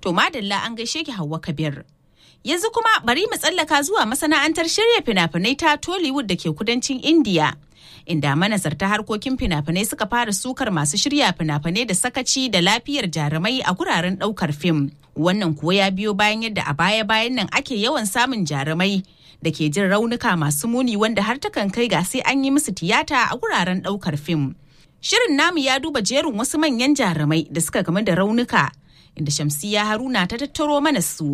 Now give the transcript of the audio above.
To madalla an gaishe ki Hauwa Kabir. Yanzu kuma bari mu tsallaka zuwa masana'antar shirya fina-finai ta Tollywood da ke kudancin India. Inda manazarta harkokin fina-finai suka fara sukar masu shirya fina-finai da sakaci da lafiyar jarumai a guraren ɗaukar fim. Wannan kuwa ya biyo bayan yadda a baya-bayan nan ake yawan samun jarumai da ke jin raunuka masu muni wanda har takan kai ga sai an yi musu tiyata a guraren ɗaukar fim. Shirin namu ya duba jerin wasu manyan jarumai da suka game da raunuka inda Shamsiya Haruna ta tattaro mana su.